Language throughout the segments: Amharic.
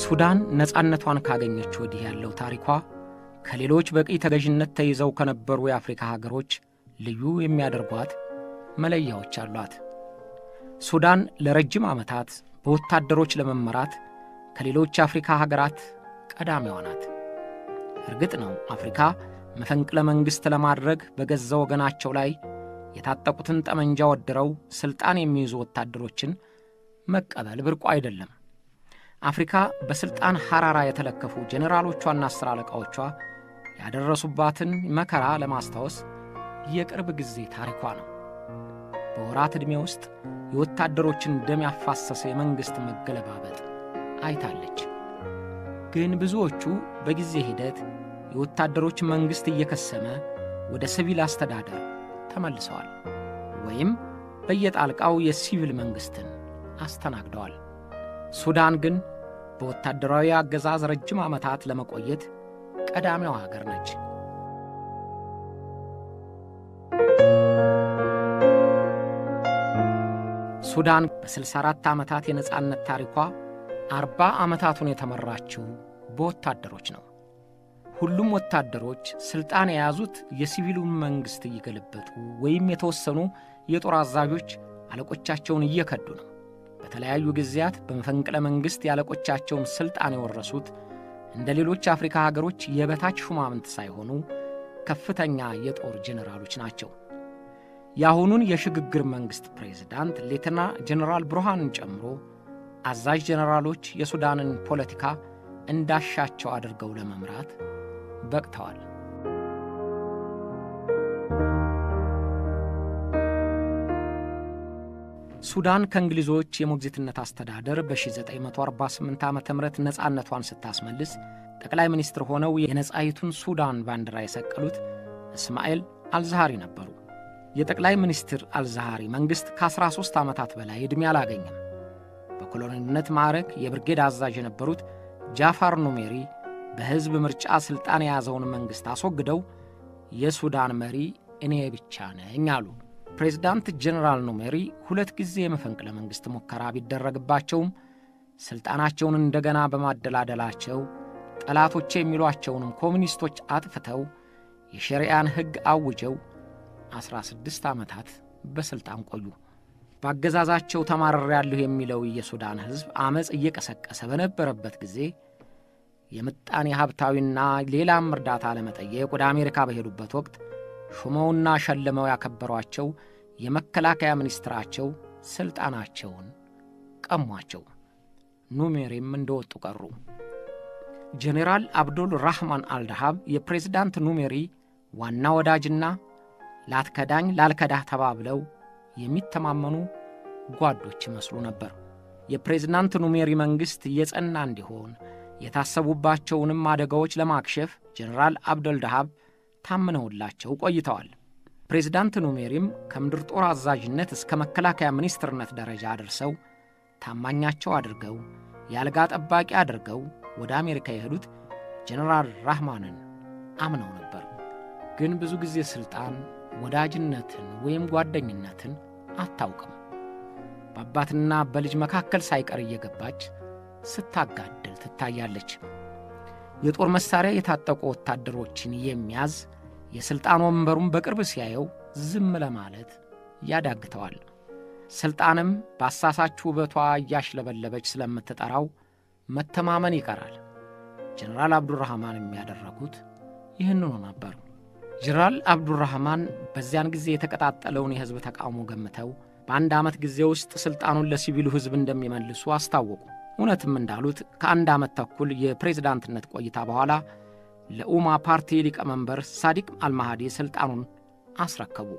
ሱዳን ነፃነቷን ካገኘች ወዲህ ያለው ታሪኳ ከሌሎች በቅኝ ተገዥነት ተይዘው ከነበሩ የአፍሪካ ሀገሮች ልዩ የሚያደርጓት መለያዎች አሏት። ሱዳን ለረጅም ዓመታት በወታደሮች ለመመራት ከሌሎች የአፍሪካ ሀገራት ቀዳሚዋ ናት። እርግጥ ነው አፍሪካ መፈንቅለ መንግሥት ለማድረግ በገዛ ወገናቸው ላይ የታጠቁትን ጠመንጃ ወድረው ሥልጣን የሚይዙ ወታደሮችን መቀበል ብርቁ አይደለም። አፍሪካ በሥልጣን ሐራራ የተለከፉ ጄኔራሎቿና አስር አለቃዎቿ ያደረሱባትን መከራ ለማስታወስ የቅርብ ጊዜ ታሪኳ ነው። በወራት ዕድሜ ውስጥ የወታደሮችን ደም ያፋሰሰ የመንግሥት መገለባበጥ አይታለች። ግን ብዙዎቹ በጊዜ ሂደት የወታደሮች መንግሥት እየከሰመ ወደ ሲቪል አስተዳደር ተመልሰዋል ወይም በየጣልቃው የሲቪል መንግሥትን አስተናግደዋል። ሱዳን ግን በወታደራዊ አገዛዝ ረጅም ዓመታት ለመቆየት ቀዳሚዋ ሀገር ነች። ሱዳን በ64 ዓመታት የነፃነት ታሪኳ አርባ ዓመታቱን የተመራችው በወታደሮች ነው። ሁሉም ወታደሮች ሥልጣን የያዙት የሲቪሉን መንግሥት እየገለበጡ ወይም የተወሰኑ የጦር አዛዦች አለቆቻቸውን እየከዱ ነው። በተለያዩ ጊዜያት በመፈንቅለ መንግሥት የአለቆቻቸውን ሥልጣን የወረሱት እንደ ሌሎች አፍሪካ ሀገሮች የበታች ሹማምንት ሳይሆኑ ከፍተኛ የጦር ጄኔራሎች ናቸው። የአሁኑን የሽግግር መንግሥት ፕሬዝዳንት ሌተና ጄኔራል ብርሃንን ጨምሮ አዛዥ ጄኔራሎች የሱዳንን ፖለቲካ እንዳሻቸው አድርገው ለመምራት በቅተዋል። ሱዳን ከእንግሊዞች የሞግዚትነት አስተዳደር በ1948 ዓ ም ነፃነቷን ስታስመልስ ጠቅላይ ሚኒስትር ሆነው የነፃይቱን ሱዳን ባንዲራ የሰቀሉት እስማኤል አልዛሃሪ ነበሩ። የጠቅላይ ሚኒስትር አልዛሃሪ መንግሥት ከ13 ዓመታት በላይ ዕድሜ አላገኘም። በኮሎኔልነት ማዕረግ የብርጌድ አዛዥ የነበሩት ጃፋር ኑሜሪ በሕዝብ ምርጫ ሥልጣን የያዘውን መንግሥት አስወግደው የሱዳን መሪ እኔ ብቻ ነኝ አሉ። ፕሬዝዳንት ጀኔራል ኑሜሪ ሁለት ጊዜ የመፈንቅለ መንግሥት ሙከራ ቢደረግባቸውም ሥልጣናቸውን እንደገና በማደላደላቸው ጠላቶቼ የሚሏቸውንም ኮሚኒስቶች አጥፍተው የሸሪያን ሕግ አውጀው ዐሥራ ስድስት ዓመታት በሥልጣን ቆዩ። በአገዛዛቸው ተማርሬያለሁ የሚለው የሱዳን ሕዝብ ዐመፅ እየቀሰቀሰ በነበረበት ጊዜ የምጣኔ ሀብታዊና ሌላም እርዳታ ለመጠየቅ ወደ አሜሪካ በሄዱበት ወቅት ሹመውና ሸልመው ያከበሯቸው የመከላከያ ሚኒስትራቸው ሥልጣናቸውን ቀሟቸው። ኑሜሪም እንደወጡ ቀሩ። ጄኔራል አብዱል ራህማን አልዳሃብ የፕሬዝዳንት ኑሜሪ ዋና ወዳጅና ላትከዳኝ ላልከዳህ ተባብለው የሚተማመኑ ጓዶች ይመስሉ ነበር። የፕሬዝዳንት ኑሜሪ መንግሥት የጸና እንዲሆን የታሰቡባቸውንም አደጋዎች ለማክሸፍ ጄኔራል አብደል ዳሃብ ታምነውላቸው ቆይተዋል። ፕሬዝዳንት ኑሜሪም ከምድር ጦር አዛዥነት እስከ መከላከያ ሚኒስትርነት ደረጃ አድርሰው ታማኛቸው አድርገው የአልጋ ጠባቂ አድርገው ወደ አሜሪካ የሄዱት ጄኔራል ራህማንን አምነው ነበር። ግን ብዙ ጊዜ ሥልጣን ወዳጅነትን ወይም ጓደኝነትን አታውቅም። በአባትና በልጅ መካከል ሳይቀር እየገባች ስታጋድል ትታያለች። የጦር መሣሪያ የታጠቁ ወታደሮችን የሚያዝ የሥልጣን ወንበሩን በቅርብ ሲያየው ዝም ለማለት ያዳግተዋል። ሥልጣንም በአሳሳች ውበቷ እያሽለበለበች ስለምትጠራው መተማመን ይቀራል። ጀነራል አብዱራህማን የሚያደረጉት ይህንኑ ነበር። ጀነራል አብዱራህማን በዚያን ጊዜ የተቀጣጠለውን የሕዝብ ተቃውሞ ገምተው በአንድ ዓመት ጊዜ ውስጥ ሥልጣኑን ለሲቪሉ ሕዝብ እንደሚመልሱ አስታወቁ። እውነትም እንዳሉት ከአንድ ዓመት ተኩል የፕሬዝዳንትነት ቆይታ በኋላ ለኡማ ፓርቲ ሊቀመንበር ሳዲቅ አልማሃዲ ሥልጣኑን አስረከቡ።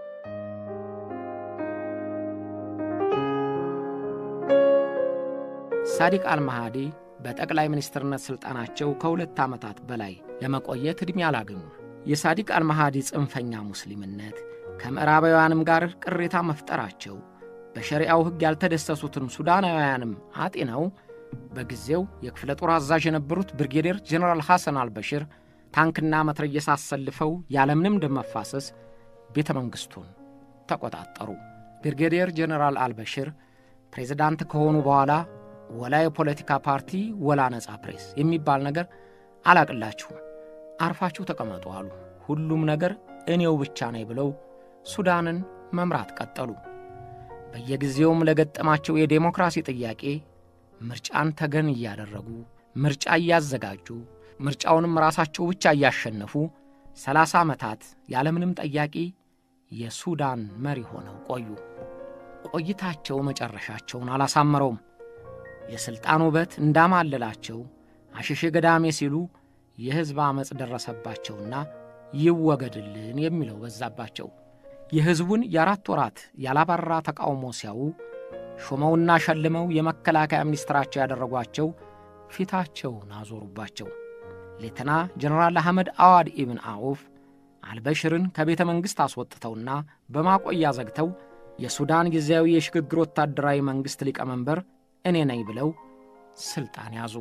ሳዲቅ አልማሃዲ በጠቅላይ ሚኒስትርነት ሥልጣናቸው ከሁለት ዓመታት በላይ ለመቆየት ዕድሜ አላገኙ። የሳዲቅ አልማሃዲ ጽንፈኛ ሙስሊምነት ከምዕራባውያንም ጋር ቅሬታ መፍጠራቸው በሸሪዓው ሕግ ያልተደሰሱትን ሱዳናውያንም አጤነው በጊዜው የክፍለ ጦር አዛዥ የነበሩት ብርጌዴር ጀኔራል ሐሰን አልበሽር ታንክና መትረየስ አሰልፈው ያለምንም ደም መፋሰስ ቤተ መንግሥቱን ተቆጣጠሩ። ብርጌዴር ጀኔራል አልበሽር ፕሬዝዳንት ከሆኑ በኋላ ወላ የፖለቲካ ፓርቲ ወላ ነጻ ፕሬስ የሚባል ነገር አላቅላችሁም፣ አርፋችሁ ተቀመጡ አሉ። ሁሉም ነገር እኔው ብቻ ነኝ ብለው ሱዳንን መምራት ቀጠሉ። በየጊዜውም ለገጠማቸው የዴሞክራሲ ጥያቄ ምርጫን ተገን እያደረጉ ምርጫ እያዘጋጁ ምርጫውንም ራሳቸው ብቻ እያሸነፉ ሰላሳ ዓመታት ያለምንም ጠያቂ የሱዳን መሪ ሆነው ቆዩ። ቆይታቸው መጨረሻቸውን አላሳመረውም። የሥልጣን ውበት እንዳማለላቸው አሸሼ ገዳሜ ሲሉ የሕዝብ ዓመፅ ደረሰባቸውና ይወገድልን የሚለው በዛባቸው። የሕዝቡን የአራት ወራት ያላባራ ተቃውሞ ሲያዩ ሾመውና ሸልመው የመከላከያ ሚኒስትራቸው ያደረጓቸው ፊታቸውን አዞሩባቸው። ሌተና ጀነራል አህመድ አዋድ ኢብን አውፍ አልበሽርን ከቤተ መንግሥት አስወጥተውና በማቆያ ዘግተው የሱዳን ጊዜያዊ የሽግግር ወታደራዊ መንግሥት ሊቀመንበር እኔ ነኝ ብለው ሥልጣን ያዙ።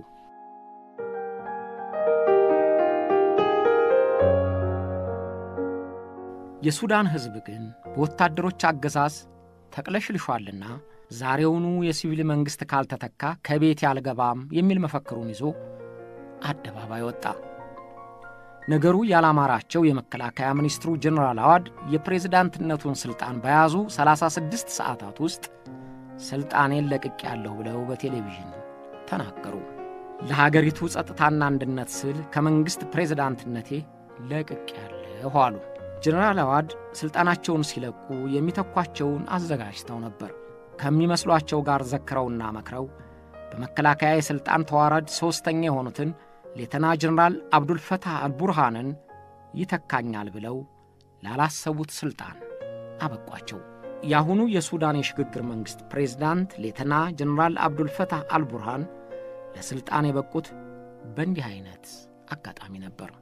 የሱዳን ሕዝብ ግን በወታደሮች አገዛዝ ተቅለሽልሿልና ዛሬውኑ የሲቪል መንግሥት ካልተተካ ከቤት ያልገባም የሚል መፈክሩን ይዞ አደባባይ ወጣ። ነገሩ ያላማራቸው የመከላከያ ሚኒስትሩ ጀኔራል አዋድ የፕሬዝዳንትነቱን ሥልጣን በያዙ 36 ሰዓታት ውስጥ ሥልጣኔን ለቅቄያለሁ ብለው በቴሌቪዥን ተናገሩ። ለሀገሪቱ ጸጥታና አንድነት ስል ከመንግሥት ፕሬዝዳንትነቴ ለቅቄያለሁ አሉ። ጀኔራል አዋድ ሥልጣናቸውን ሲለቁ የሚተኳቸውን አዘጋጅተው ነበር። ከሚመስሏቸው ጋር ዘክረውና መክረው በመከላከያ የሥልጣን ተዋረድ ሦስተኛ የሆኑትን ሌተና ጀኔራል አብዱልፈታህ አልቡርሃንን ይተካኛል ብለው ላላሰቡት ሥልጣን አበቋቸው። የአሁኑ የሱዳን የሽግግር መንግሥት ፕሬዝዳንት ሌተና ጀኔራል አብዱልፈታህ አልቡርሃን ለሥልጣን የበቁት በእንዲህ ዐይነት አጋጣሚ ነበር።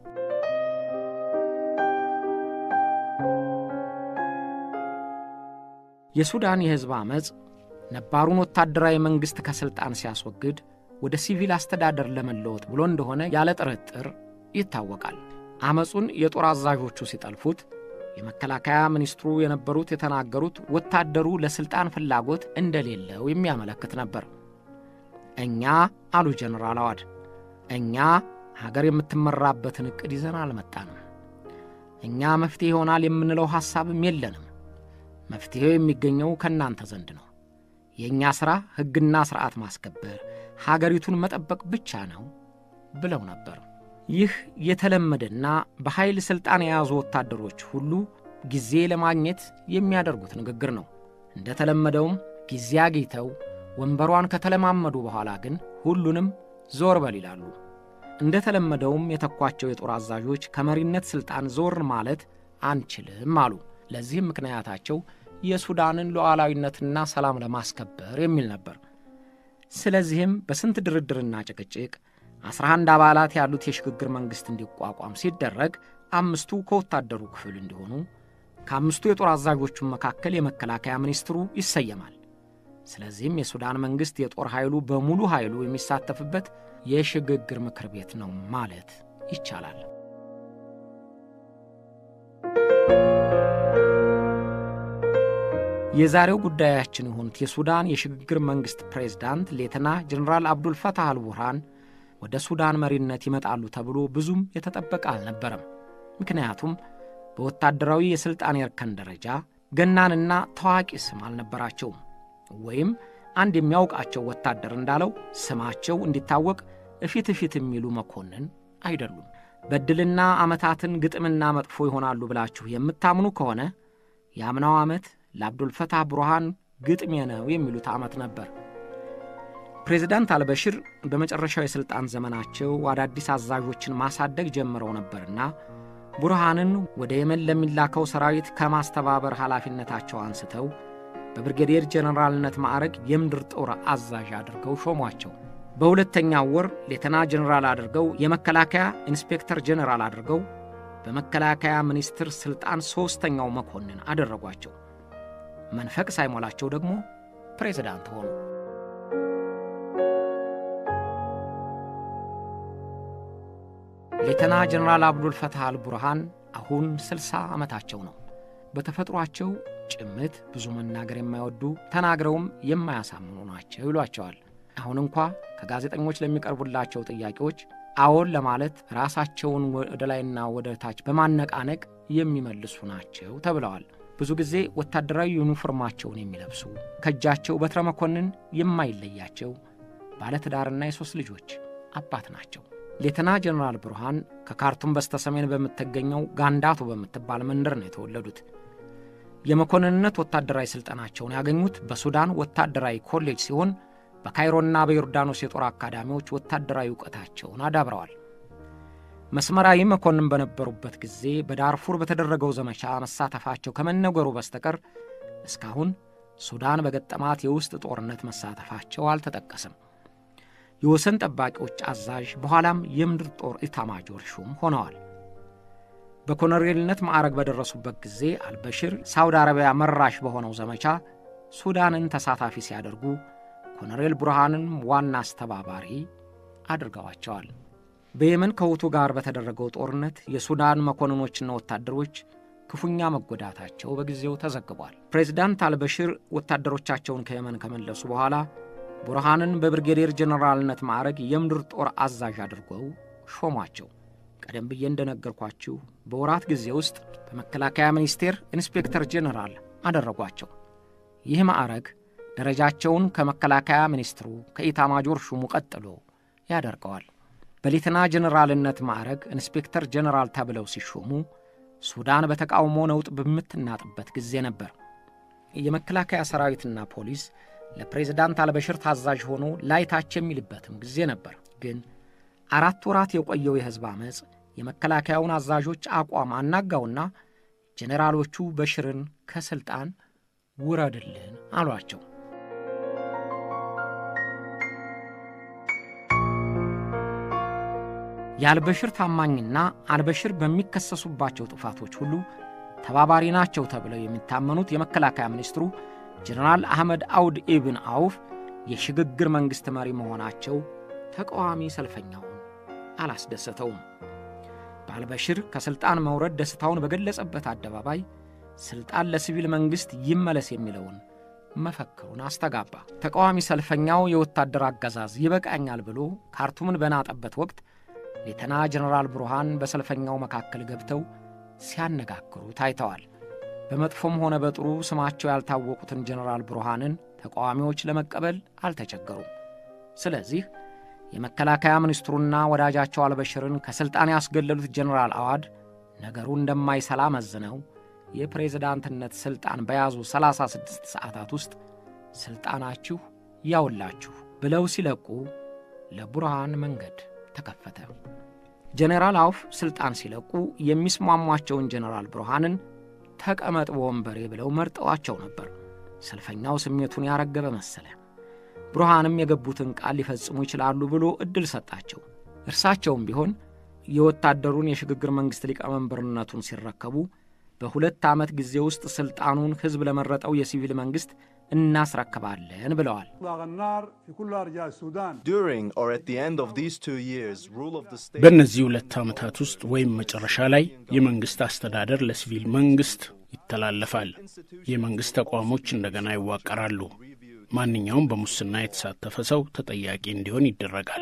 የሱዳን የሕዝብ ዓመፅ ነባሩን ወታደራዊ መንግሥት ከሥልጣን ሲያስወግድ ወደ ሲቪል አስተዳደር ለመለወጥ ብሎ እንደሆነ ያለ ጥርጥር ይታወቃል። ዓመፁን የጦር አዛዦቹ ሲጠልፉት የመከላከያ ሚኒስትሩ የነበሩት የተናገሩት ወታደሩ ለሥልጣን ፍላጎት እንደሌለው የሚያመለክት ነበር። እኛ አሉ ጀነራል አዋድ፣ እኛ ሀገር የምትመራበትን ዕቅድ ይዘን አልመጣንም። እኛ መፍትሔ ይሆናል የምንለው ሐሳብም የለንም። መፍትሔው የሚገኘው ከእናንተ ዘንድ ነው። የእኛ ሥራ ሕግና ሥርዓት ማስከበር፣ ሀገሪቱን መጠበቅ ብቻ ነው ብለው ነበር። ይህ የተለመደና በኃይል ሥልጣን የያዙ ወታደሮች ሁሉ ጊዜ ለማግኘት የሚያደርጉት ንግግር ነው። እንደ ተለመደውም ጊዜ አግኝተው ወንበሯን ከተለማመዱ በኋላ ግን ሁሉንም ዞር በል ይላሉ። እንደ ተለመደውም የተኳቸው የጦር አዛዦች ከመሪነት ሥልጣን ዞር ማለት አንችልም አሉ። ለዚህም ምክንያታቸው የሱዳንን ሉዓላዊነትና ሰላም ለማስከበር የሚል ነበር። ስለዚህም በስንት ድርድርና ጭቅጭቅ 11 አባላት ያሉት የሽግግር መንግሥት እንዲቋቋም ሲደረግ አምስቱ ከወታደሩ ክፍል እንዲሆኑ ከአምስቱ የጦር አዛዦቹም መካከል የመከላከያ ሚኒስትሩ ይሰየማል። ስለዚህም የሱዳን መንግሥት የጦር ኃይሉ በሙሉ ኃይሉ የሚሳተፍበት የሽግግር ምክር ቤት ነው ማለት ይቻላል። የዛሬው ጉዳያችን የሆኑት የሱዳን የሽግግር መንግሥት ፕሬዝዳንት ሌተና ጀኔራል አብዱልፈታህ አልቡርሃን ወደ ሱዳን መሪነት ይመጣሉ ተብሎ ብዙም የተጠበቀ አልነበረም። ምክንያቱም በወታደራዊ የሥልጣን የእርከን ደረጃ ገናንና ታዋቂ ስም አልነበራቸውም። ወይም አንድ የሚያውቃቸው ወታደር እንዳለው ስማቸው እንዲታወቅ እፊት እፊት የሚሉ መኮንን አይደሉም። በድልና ዓመታትን ግጥምና መጥፎ ይሆናሉ ብላችሁ የምታምኑ ከሆነ የአምናው ዓመት ለአብዱልፈታህ ቡርሃን ግጥሜ ነው የሚሉት ዓመት ነበር። ፕሬዚዳንት አልበሽር በመጨረሻው የሥልጣን ዘመናቸው አዳዲስ አዛዦችን ማሳደግ ጀምረው ነበርና ቡርሃንን ወደ የመን ለሚላከው ሰራዊት ከማስተባበር ኃላፊነታቸው አንስተው በብርጌዴር ጀኔራልነት ማዕረግ የምድር ጦር አዛዥ አድርገው ሾሟቸው። በሁለተኛው ወር ሌተና ጀኔራል አድርገው የመከላከያ ኢንስፔክተር ጀኔራል አድርገው በመከላከያ ሚኒስትር ሥልጣን ሦስተኛው መኮንን አደረጓቸው። መንፈቅ ሳይሞላቸው ደግሞ ፕሬዝዳንት ሆኑ። ሌተና ጀኔራል አብዱልፈታህ አልቡርሃን አሁን ስልሳ ዓመታቸው ነው። በተፈጥሯቸው ጭምት፣ ብዙ መናገር የማይወዱ ተናግረውም የማያሳምኑ ናቸው ይሏቸዋል። አሁን እንኳ ከጋዜጠኞች ለሚቀርቡላቸው ጥያቄዎች አዎን ለማለት ራሳቸውን ወደ ላይና ወደ ታች በማነቃነቅ የሚመልሱ ናቸው ተብለዋል። ብዙ ጊዜ ወታደራዊ ዩኒፎርማቸውን የሚለብሱ ከእጃቸው በትረ መኮንን የማይለያቸው ባለትዳርና የሦስት ልጆች አባት ናቸው። ሌተና ጀነራል ብርሃን ከካርቱም በስተሰሜን በምትገኘው ጋንዳቶ በምትባል መንደር ነው የተወለዱት። የመኮንንነት ወታደራዊ ሥልጠናቸውን ያገኙት በሱዳን ወታደራዊ ኮሌጅ ሲሆን በካይሮና በዮርዳኖስ የጦር አካዳሚዎች ወታደራዊ እውቀታቸውን አዳብረዋል። መስመራዊ መኮንን በነበሩበት ጊዜ በዳርፉር በተደረገው ዘመቻ መሳተፋቸው ከመነገሩ በስተቀር እስካሁን ሱዳን በገጠማት የውስጥ ጦርነት መሳተፋቸው አልተጠቀሰም። የወሰን ጠባቂዎች አዛዥ በኋላም የምድር ጦር ኢታማጆር ሹም ሆነዋል። በኮሎኔልነት ማዕረግ በደረሱበት ጊዜ አልበሽር ሳውዲ አረቢያ መራሽ በሆነው ዘመቻ ሱዳንን ተሳታፊ ሲያደርጉ ኮሎኔል ቡርሃንን ዋና አስተባባሪ አድርገዋቸዋል። በየመን ከሁቱ ጋር በተደረገው ጦርነት የሱዳን መኮንኖችና ወታደሮች ክፉኛ መጎዳታቸው በጊዜው ተዘግቧል። ፕሬዚዳንት አልበሽር ወታደሮቻቸውን ከየመን ከመለሱ በኋላ ቡርሃንን በብርጌዴር ጀኔራልነት ማዕረግ የምድር ጦር አዛዥ አድርገው ሾሟቸው። ቀደም ብዬ እንደነገርኳችሁ በወራት ጊዜ ውስጥ በመከላከያ ሚኒስቴር ኢንስፔክተር ጀኔራል አደረጓቸው። ይህ ማዕረግ ደረጃቸውን ከመከላከያ ሚኒስትሩ ከኢታማጆር ሹሙ ቀጥሎ ያደርገዋል። በሌተና ጀኔራልነት ማዕረግ ኢንስፔክተር ጀኔራል ተብለው ሲሾሙ ሱዳን በተቃውሞ ነውጥ በምትናጥበት ጊዜ ነበር። የመከላከያ ሰራዊትና ፖሊስ ለፕሬዝዳንት አልበሽር ታዛዥ ሆኖ ላይታች የሚልበትም ጊዜ ነበር። ግን አራት ወራት የቆየው የሕዝብ ዓመፅ የመከላከያውን አዛዦች አቋም አናጋውና ጄኔራሎቹ በሽርን ከሥልጣን ውረድልን አሏቸው። የአልበሽር ታማኝና አልበሽር በሚከሰሱባቸው ጥፋቶች ሁሉ ተባባሪ ናቸው ተብለው የሚታመኑት የመከላከያ ሚኒስትሩ ጀነራል አህመድ አውድ ኢብን አውፍ የሽግግር መንግሥት መሪ መሆናቸው ተቃዋሚ ሰልፈኛውን አላስደሰተውም። በአልበሽር ከሥልጣን መውረድ ደስታውን በገለጸበት አደባባይ ሥልጣን ለሲቪል መንግሥት ይመለስ የሚለውን መፈክሩን አስተጋባ። ተቃዋሚ ሰልፈኛው የወታደር አገዛዝ ይበቃኛል ብሎ ካርቱምን በናጠበት ወቅት ሌተና ጀነራል ብሩሃን በሰልፈኛው መካከል ገብተው ሲያነጋግሩ ታይተዋል። በመጥፎም ሆነ በጥሩ ስማቸው ያልታወቁትን ጀነራል ብሩሃንን ተቃዋሚዎች ለመቀበል አልተቸገሩም። ስለዚህ የመከላከያ ሚኒስትሩና ወዳጃቸው አልበሽርን ከሥልጣን ያስገለሉት ጀነራል አዋድ ነገሩ እንደማይሰላ መዝነው የፕሬዝዳንትነት ሥልጣን በያዙ 36 ሰዓታት ውስጥ ሥልጣናችሁ ያውላችሁ ብለው ሲለቁ ለቡርሃን መንገድ ተከፈተ። ጀኔራል አውፍ ሥልጣን ሲለቁ የሚስማሟቸውን ጀኔራል ብርሃንን ተቀመጥ በወንበሬ ብለው መርጠዋቸው ነበር። ሰልፈኛው ስሜቱን ያረገበ መሰለ። ብርሃንም የገቡትን ቃል ሊፈጽሙ ይችላሉ ብሎ ዕድል ሰጣቸው። እርሳቸውም ቢሆን የወታደሩን የሽግግር መንግሥት ሊቀመንበርነቱን ሲረከቡ በሁለት ዓመት ጊዜ ውስጥ ሥልጣኑን ሕዝብ ለመረጠው የሲቪል መንግሥት እናስረክባለን ብለዋል። በእነዚህ ሁለት ዓመታት ውስጥ ወይም መጨረሻ ላይ የመንግሥት አስተዳደር ለሲቪል መንግሥት ይተላለፋል። የመንግሥት ተቋሞች እንደገና ይዋቀራሉ። ማንኛውም በሙስና የተሳተፈ ሰው ተጠያቂ እንዲሆን ይደረጋል።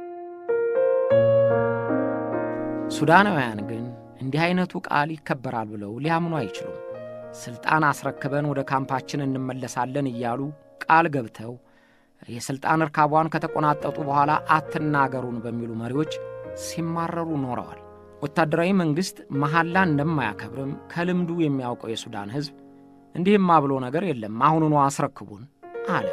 ሱዳናውያን ግን እንዲህ ዐይነቱ ቃል ይከበራል ብለው ሊያምኑ አይችሉም። ሥልጣን አስረክበን ወደ ካምፓችን እንመለሳለን እያሉ ቃል ገብተው የሥልጣን እርካቧን ከተቆናጠጡ በኋላ አትናገሩን በሚሉ መሪዎች ሲማረሩ ኖረዋል። ወታደራዊ መንግሥት መሐላ እንደማያከብርም ከልምዱ የሚያውቀው የሱዳን ሕዝብ እንዲህማ ብሎ ነገር የለም አሁኑኑ አስረክቡን አለ።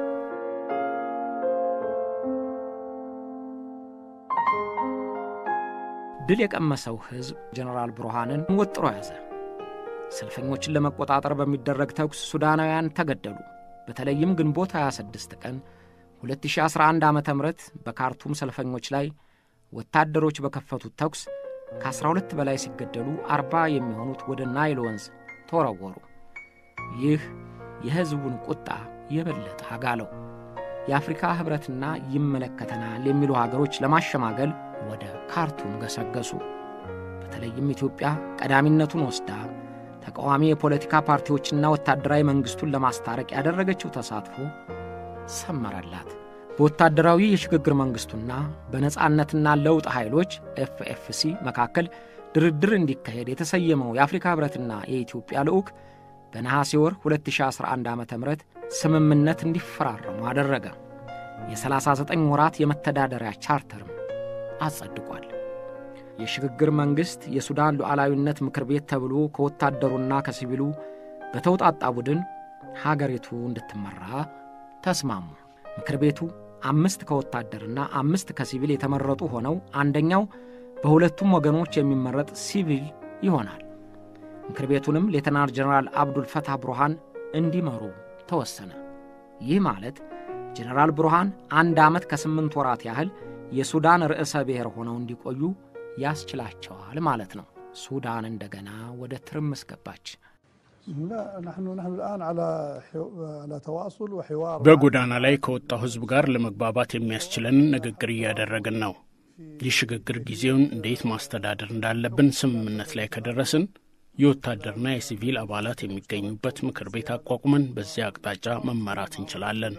ድል የቀመሰው ሕዝብ ጀነራል ብሩሃንን ወጥሮ ያዘ። ሰልፈኞችን ለመቆጣጠር በሚደረግ ተኩስ ሱዳናውያን ተገደሉ። በተለይም ግንቦት 26 ቀን 2011 ዓ ም በካርቱም ሰልፈኞች ላይ ወታደሮች በከፈቱት ተኩስ ከ12 በላይ ሲገደሉ 40 የሚሆኑት ወደ ናይል ወንዝ ተወረወሩ። ይህ የሕዝቡን ቁጣ የበለጠ አጋለው። የአፍሪካ ኅብረትና ይመለከተናል የሚሉ ሀገሮች ለማሸማገል ወደ ካርቱም ገሰገሱ። በተለይም ኢትዮጵያ ቀዳሚነቱን ወስዳ ተቃዋሚ የፖለቲካ ፓርቲዎችና ወታደራዊ መንግሥቱን ለማስታረቅ ያደረገችው ተሳትፎ ሰመረላት። በወታደራዊ የሽግግር መንግሥቱና በነጻነትና ለውጥ ኃይሎች ኤፍኤፍሲ መካከል ድርድር እንዲካሄድ የተሰየመው የአፍሪካ ኅብረትና የኢትዮጵያ ልዑክ በነሐሴ ወር 2011 ዓ ም ስምምነት እንዲፈራረሙ አደረገ። የ39 ወራት የመተዳደሪያ ቻርተርም አጸድቋል። የሽግግር መንግሥት የሱዳን ሉዓላዊነት ምክር ቤት ተብሎ ከወታደሩና ከሲቪሉ በተውጣጣ ቡድን ሀገሪቱ እንድትመራ ተስማሙ። ምክር ቤቱ አምስት ከወታደርና አምስት ከሲቪል የተመረጡ ሆነው አንደኛው በሁለቱም ወገኖች የሚመረጥ ሲቪል ይሆናል። ምክር ቤቱንም ሌተናል ጀነራል አብዱል ፈታህ ብሩሃን እንዲመሩ ተወሰነ። ይህ ማለት ጀነራል ብሩሃን አንድ ዓመት ከስምንት ወራት ያህል የሱዳን ርዕሰ ብሔር ሆነው እንዲቆዩ ያስችላቸዋል ማለት ነው። ሱዳን እንደገና ወደ ትርምስ ገባች። በጎዳና ላይ ከወጣው ሕዝብ ጋር ለመግባባት የሚያስችለንን ንግግር እያደረግን ነው። የሽግግር ጊዜውን እንዴት ማስተዳደር እንዳለብን ስምምነት ላይ ከደረስን የወታደርና የሲቪል አባላት የሚገኙበት ምክር ቤት አቋቁመን በዚያ አቅጣጫ መመራት እንችላለን።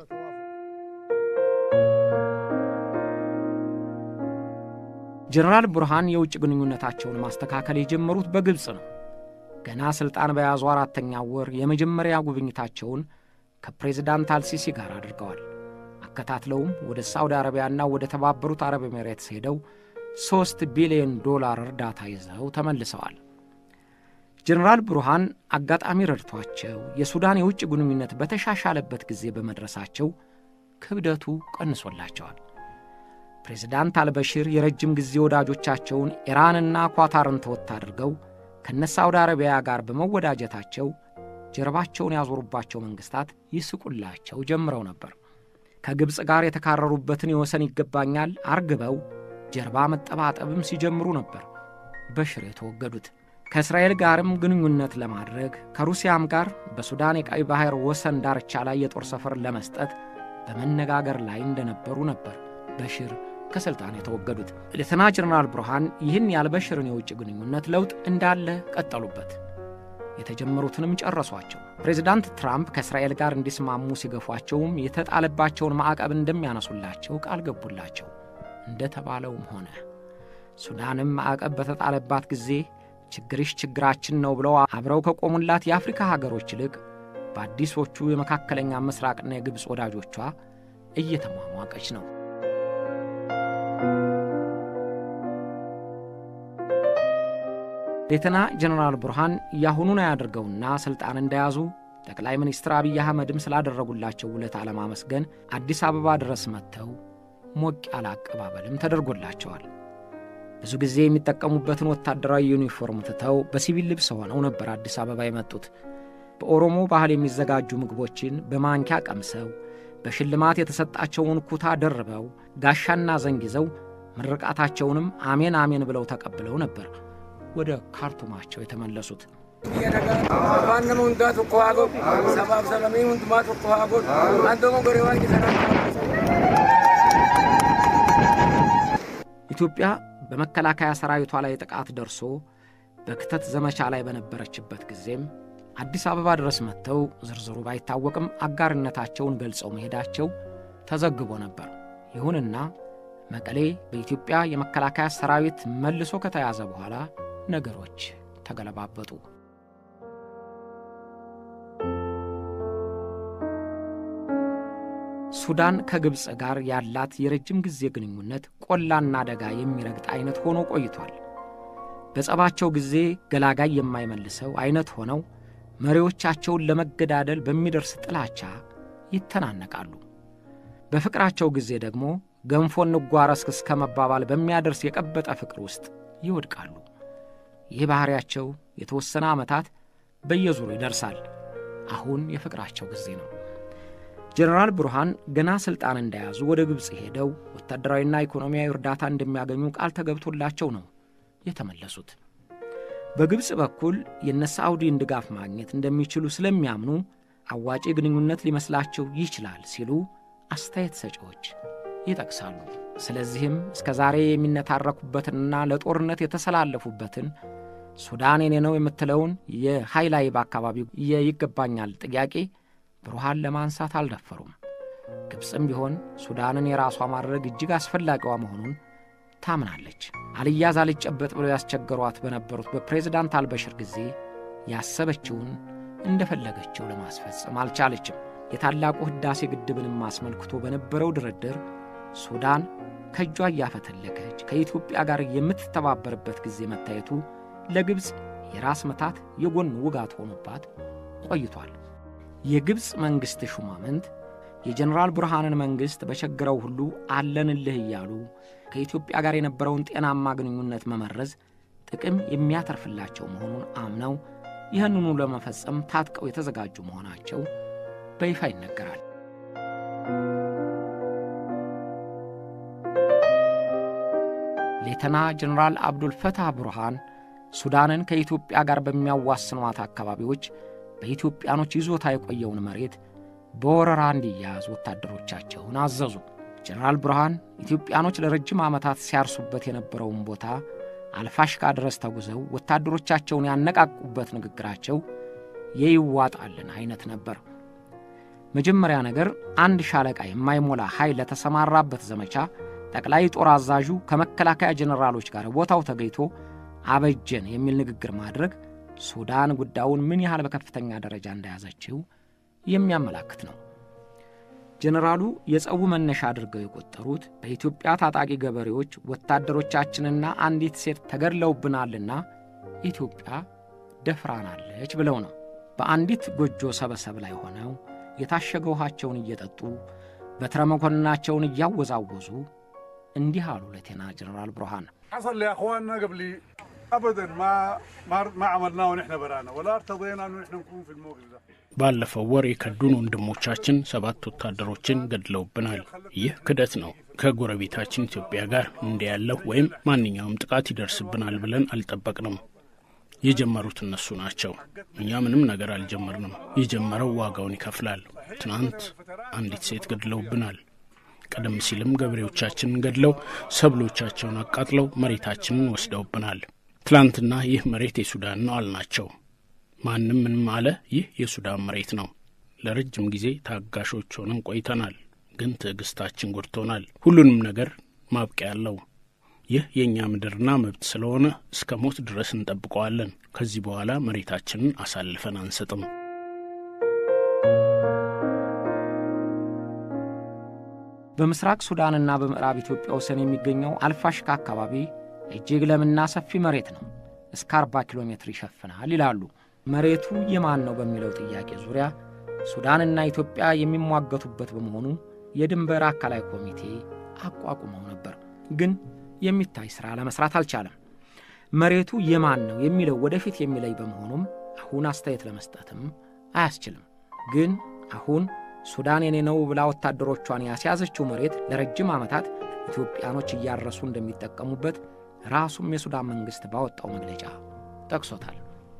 ጀነራል ቡርሃን የውጭ ግንኙነታቸውን ማስተካከል የጀመሩት በግብፅ ነው። ገና ሥልጣን በያዙ አራተኛው ወር የመጀመሪያ ጉብኝታቸውን ከፕሬዝዳንት አልሲሲ ጋር አድርገዋል። አከታትለውም ወደ ሳውዲ አረቢያና ወደ ተባበሩት አረብ ኤሜሬትስ ሄደው ሦስት ቢሊዮን ዶላር እርዳታ ይዘው ተመልሰዋል። ጀነራል ብሩሃን አጋጣሚ ረድቷቸው የሱዳን የውጭ ግንኙነት በተሻሻለበት ጊዜ በመድረሳቸው ክብደቱ ቀንሶላቸዋል። ፕሬዝዳንት አልበሽር የረጅም ጊዜ ወዳጆቻቸውን ኢራንና ኳታርን ተወት አድርገው ከነ ሳውዲ አረቢያ ጋር በመወዳጀታቸው ጀርባቸውን ያዞሩባቸው መንግሥታት ይስቁላቸው ጀምረው ነበር። ከግብፅ ጋር የተካረሩበትን የወሰን ይገባኛል አርግበው ጀርባ መጠባጠብም ሲጀምሩ ነበር በሽር የተወገዱት። ከእስራኤል ጋርም ግንኙነት ለማድረግ ከሩሲያም ጋር በሱዳን የቀይ ባሕር ወሰን ዳርቻ ላይ የጦር ሰፈር ለመስጠት በመነጋገር ላይ እንደነበሩ ነበር በሽር ከሥልጣን የተወገዱት። ሌተና ጀነራል ብሩሃን ይህን ያልበሽርን የውጭ ግንኙነት ለውጥ እንዳለ ቀጠሉበት። የተጀመሩትንም ጨረሷቸው። ፕሬዚዳንት ትራምፕ ከእስራኤል ጋር እንዲስማሙ ሲገፏቸውም የተጣለባቸውን ማዕቀብ እንደሚያነሱላቸው ቃል ገቡላቸው። እንደተባለውም ሆነ። ሱዳንም ማዕቀብ በተጣለባት ጊዜ ችግርሽ ችግራችን ነው ብለው አብረው ከቆሙላት የአፍሪካ ሀገሮች ይልቅ በአዲሶቹ የመካከለኛ ምስራቅና የግብፅ ወዳጆቿ እየተሟሟቀች ነው። ሌተና ጀነራል ቡርሃን ያሁኑን አያድርገውና ሥልጣን እንደያዙ ጠቅላይ ሚኒስትር አብይ አህመድም ስላደረጉላቸው ውለታ ለማመስገን አዲስ አበባ ድረስ መጥተው ሞቅ ያለ አቀባበልም ተደርጎላቸዋል። ብዙ ጊዜ የሚጠቀሙበትን ወታደራዊ ዩኒፎርም ትተው በሲቪል ልብስ ሆነው ነበር አዲስ አበባ የመጡት። በኦሮሞ ባህል የሚዘጋጁ ምግቦችን በማንኪያ ቀምሰው በሽልማት የተሰጣቸውን ኩታ ደርበው ጋሻና ዘንግ ይዘው ምርቃታቸውንም አሜን አሜን ብለው ተቀብለው ነበር ወደ ካርቱማቸው የተመለሱት። ኢትዮጵያ በመከላከያ ሰራዊቷ ላይ ጥቃት ደርሶ በክተት ዘመቻ ላይ በነበረችበት ጊዜም አዲስ አበባ ድረስ መጥተው ዝርዝሩ ባይታወቅም አጋርነታቸውን ገልጸው መሄዳቸው ተዘግቦ ነበር። ይሁንና መቀሌ በኢትዮጵያ የመከላከያ ሰራዊት መልሶ ከተያዘ በኋላ ነገሮች ተገለባበጡ። ሱዳን ከግብፅ ጋር ያላት የረጅም ጊዜ ግንኙነት ቆላና ደጋ የሚረግጥ አይነት ሆኖ ቆይቷል። በጸባቸው ጊዜ ገላጋይ የማይመልሰው አይነት ሆነው መሪዎቻቸውን ለመገዳደል በሚደርስ ጥላቻ ይተናነቃሉ። በፍቅራቸው ጊዜ ደግሞ ገንፎ እንጓረስ እስከ መባባል በሚያደርስ የቀበጠ ፍቅር ውስጥ ይወድቃሉ። ይህ ባሕሪያቸው የተወሰነ ዓመታት በየዙሩ ይደርሳል። አሁን የፍቅራቸው ጊዜ ነው። ጀነራል ብሩሃን ገና ሥልጣን እንደያዙ ወደ ግብፅ ሄደው ወታደራዊና ኢኮኖሚያዊ እርዳታ እንደሚያገኙ ቃል ተገብቶላቸው ነው የተመለሱት። በግብፅ በኩል የነ ሳዑዲን ድጋፍ ማግኘት እንደሚችሉ ስለሚያምኑ አዋጪ ግንኙነት ሊመስላቸው ይችላል ሲሉ አስተያየት ሰጪዎች ይጠቅሳሉ። ስለዚህም እስከ ዛሬ የሚነታረኩበትንና ለጦርነት የተሰላለፉበትን ሱዳን የኔ ነው የምትለውን የሃይላይብ አካባቢ የይገባኛል ጥያቄ ብሩሃን ለማንሳት አልደፈሩም። ግብፅም ቢሆን ሱዳንን የራሷ ማድረግ እጅግ አስፈላጊዋ መሆኑን ታምናለች። አልያዝ አልጨበጥ ብለው ያስቸገሯት በነበሩት በፕሬዝዳንት አልበሽር ጊዜ ያሰበችውን እንደፈለገችው ለማስፈጸም አልቻለችም። የታላቁ ሕዳሴ ግድብንም አስመልክቶ በነበረው ድርድር ሱዳን ከእጇ እያፈተለከች ከኢትዮጵያ ጋር የምትተባበርበት ጊዜ መታየቱ ለግብፅ የራስ መታት የጎን ውጋት ሆኖባት ቆይቷል። የግብፅ መንግሥት ሹማምንት የጀኔራል ብርሃንን መንግሥት በቸግረው ሁሉ አለንልህ እያሉ ከኢትዮጵያ ጋር የነበረውን ጤናማ ግንኙነት መመረዝ ጥቅም የሚያተርፍላቸው መሆኑን አምነው ይህንኑ ለመፈጸም ታጥቀው የተዘጋጁ መሆናቸው በይፋ ይነገራል። ሌተና ጀኔራል አብዱልፈታህ ቡርሃን ሱዳንን ከኢትዮጵያ ጋር በሚያዋስኗት አካባቢዎች በኢትዮጵያኖች ይዞታ የቆየውን መሬት በወረራ እንዲያያዝ ወታደሮቻቸውን አዘዙ። ጀኔራል ብርሃን ኢትዮጵያኖች ለረጅም ዓመታት ሲያርሱበት የነበረውን ቦታ አልፋሽካ ድረስ ተጉዘው ወታደሮቻቸውን ያነቃቁበት ንግግራቸው የይዋጣልን አይነት ነበር። መጀመሪያ ነገር አንድ ሻለቃ የማይሞላ ኃይል ለተሰማራበት ዘመቻ ጠቅላይ ጦር አዛዡ ከመከላከያ ጀኔራሎች ጋር ቦታው ተገኝቶ አበጀን የሚል ንግግር ማድረግ ሱዳን ጉዳዩን ምን ያህል በከፍተኛ ደረጃ እንደያዘችው የሚያመላክት ነው። ጀኔራሉ የጸቡ መነሻ አድርገው የቆጠሩት በኢትዮጵያ ታጣቂ ገበሬዎች ወታደሮቻችንና አንዲት ሴት ተገድለውብናልና ኢትዮጵያ ደፍራናለች ብለው ነው። በአንዲት ጎጆ ሰበሰብ ላይ ሆነው የታሸገ ውሃቸውን እየጠጡ በትረ መኮንናቸውን እያወዛወዙ እንዲህ አሉ ሌተና ጀኔራል ብርሃን حصل لاخواننا قبل ابدا ما ما ما عملناه ونحن برانا ولا ارتضينا انه نحن نكون في الموقف ده ባለፈው ወር የከዱን ወንድሞቻችን ሰባት ወታደሮችን ገድለውብናል። ይህ ክደት ነው። ከጎረቤታችን ኢትዮጵያ ጋር እንዲህ ያለው ወይም ማንኛውም ጥቃት ይደርስብናል ብለን አልጠበቅንም። የጀመሩት እነሱ ናቸው። እኛ ምንም ነገር አልጀመርንም። የጀመረው ዋጋውን ይከፍላል። ትናንት አንዲት ሴት ገድለውብናል። ቀደም ሲልም ገበሬዎቻችንን ገድለው ሰብሎቻቸውን አቃጥለው መሬታችንን ወስደውብናል። ትላንትና ይህ መሬት የሱዳን ነው አልናቸው። ማንም ምንም አለ። ይህ የሱዳን መሬት ነው። ለረጅም ጊዜ ታጋሾች ሆነን ቆይተናል። ግን ትዕግስታችን ጎድቶናል። ሁሉንም ነገር ማብቂያ አለው። ይህ የእኛ ምድርና መብት ስለሆነ እስከ ሞት ድረስ እንጠብቀዋለን። ከዚህ በኋላ መሬታችንን አሳልፈን አንሰጥም። በምስራቅ ሱዳንና በምዕራብ ኢትዮጵያ ወሰን የሚገኘው አልፋሽካ አካባቢ እጅግ ለምና ሰፊ መሬት ነው። እስከ 40 ኪሎ ሜትር ይሸፍናል ይላሉ። መሬቱ የማን ነው በሚለው ጥያቄ ዙሪያ ሱዳንና ኢትዮጵያ የሚሟገቱበት በመሆኑ የድንበር አካላዊ ኮሚቴ አቋቁመው ነበር። ግን የሚታይ ሥራ ለመሥራት አልቻለም። መሬቱ የማን ነው የሚለው ወደፊት የሚለይ በመሆኑም አሁን አስተያየት ለመስጠትም አያስችልም። ግን አሁን ሱዳን የኔ ነው ብላ ወታደሮቿን ያስያዘችው መሬት ለረጅም ዓመታት ኢትዮጵያኖች እያረሱ እንደሚጠቀሙበት ራሱም የሱዳን መንግሥት ባወጣው መግለጫ ጠቅሶታል።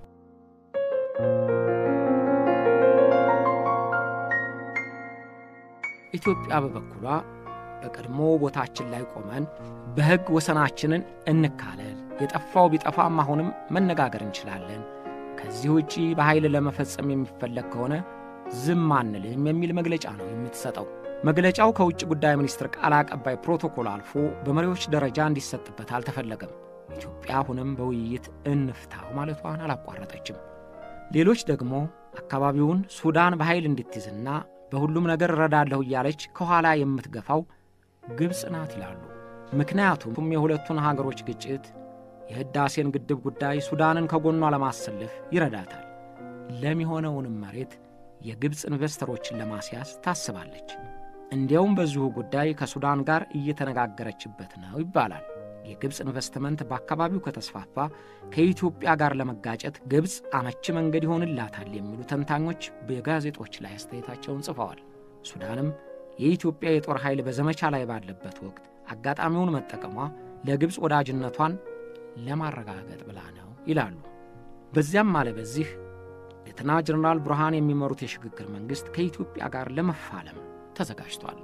ኢትዮጵያ በበኩሏ በቀድሞ ቦታችን ላይ ቆመን በሕግ ወሰናችንን እንካለል፣ የጠፋው ቢጠፋም አሁንም መነጋገር እንችላለን፣ ከዚህ ውጪ በኃይል ለመፈጸም የሚፈለግ ከሆነ ዝም አንልም የሚል መግለጫ ነው የምትሰጠው። መግለጫው ከውጭ ጉዳይ ሚኒስትር ቃል አቀባይ ፕሮቶኮል አልፎ በመሪዎች ደረጃ እንዲሰጥበት አልተፈለገም። ኢትዮጵያ አሁንም በውይይት እንፍታው ማለቷን አላቋረጠችም። ሌሎች ደግሞ አካባቢውን ሱዳን በኃይል እንድትይዝና በሁሉም ነገር እረዳለሁ እያለች ከኋላ የምትገፋው ግብፅ ናት ይላሉ። ምክንያቱም የሁለቱን ሀገሮች ግጭት፣ የሕዳሴን ግድብ ጉዳይ ሱዳንን ከጎኗ ለማሰለፍ ይረዳታል። ለሚሆነውንም መሬት የግብፅ ኢንቨስተሮችን ለማስያዝ ታስባለች። እንዲያውም በዚሁ ጉዳይ ከሱዳን ጋር እየተነጋገረችበት ነው ይባላል። የግብፅ ኢንቨስትመንት በአካባቢው ከተስፋፋ ከኢትዮጵያ ጋር ለመጋጨት ግብፅ አመቺ መንገድ ይሆንላታል የሚሉ ተንታኞች በጋዜጦች ላይ አስተያየታቸውን ጽፈዋል። ሱዳንም የኢትዮጵያ የጦር ኃይል በዘመቻ ላይ ባለበት ወቅት አጋጣሚውን መጠቀሟ ለግብፅ ወዳጅነቷን ለማረጋገጥ ብላ ነው ይላሉ። በዚያም አለ በዚህ ሌተና ጀነራል ብርሃን የሚመሩት የሽግግር መንግሥት ከኢትዮጵያ ጋር ለመፋለም ተዘጋጅቷል።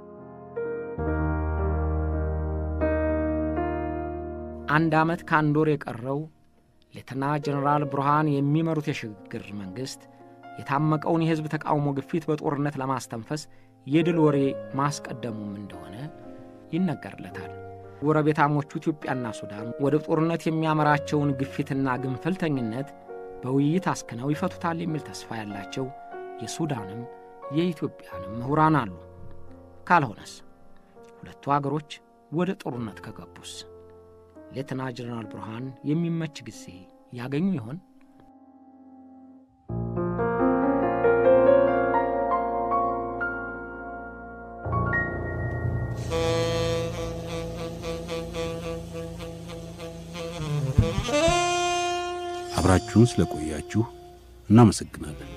አንድ ዓመት ከአንድ ወር የቀረው ሌተና ጀነራል ብርሃን የሚመሩት የሽግግር መንግሥት የታመቀውን የሕዝብ ተቃውሞ ግፊት በጦርነት ለማስተንፈስ የድል ወሬ ማስቀደሙም እንደሆነ ይነገርለታል። ጎረቤታሞቹ ኢትዮጵያና ሱዳን ወደ ጦርነት የሚያመራቸውን ግፊትና ግንፍልተኝነት በውይይት አስክነው ይፈቱታል የሚል ተስፋ ያላቸው የሱዳንም የኢትዮጵያንም ምሁራን አሉ። ካልሆነስ ሁለቱ አገሮች ወደ ጦርነት ከገቡስ ሌተና ጀነራል ብርሃን የሚመች ጊዜ ያገኙ ይሆን? አብራችሁን ስለቆያችሁ እናመሰግናለን።